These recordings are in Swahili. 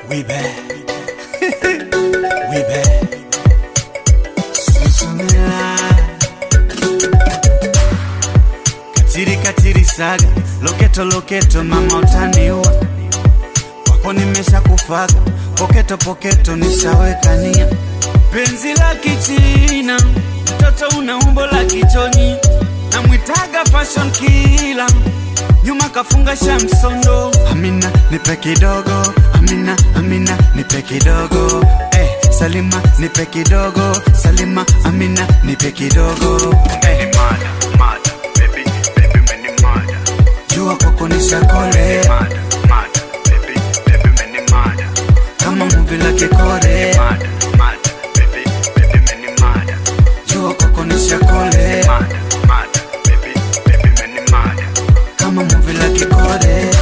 We back. we back. Susumila. Katiri katiri saga, loketo loketo, mama utaniua. Wako nimesha kufaga, poketo poketo nishaweka nia. Penzi la kichina, mtoto una umbo la kichoni, namwitaga fashion killer nyuma kafunga shamsondo. Amina nipe kidogo, Amina Amina nipe kidogo, eh, Salima nipe kidogo, Salima Amina nipe kidogo, eh, Mada, mada, baby, baby, many mada. jua kwako nishakole Mada, mada, baby, baby, many mada. kama muvi la kikore, Mada, mada, baby, baby, many mada. jua kwako nishakole Mada, mada, baby, baby, many mada. kama muvi la kikore.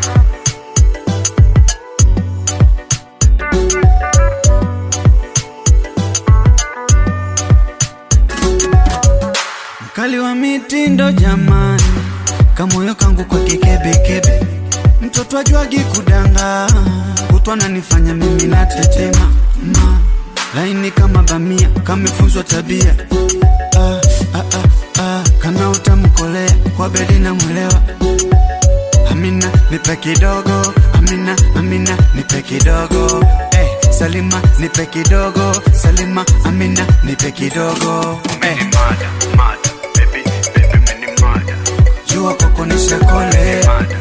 Mkali wa mitindo jamani, kamoyo kangu kwa kikebekebe, mtoto ajwagi kudanga, kutwa nanifanya mimi na tetema ma laini kama bamia, kamefunzwa tabia ah, ah, ah, ah, kana utamkolea kwa bedi na mwelewa Amina nipe kidogo, Amina Amina nipe kidogo, eh, Salima nipe kidogo, Salima Amina nipe kidogo, eh, Many mada, mada, baby, baby, many mada. jua kwako nishakole Mada,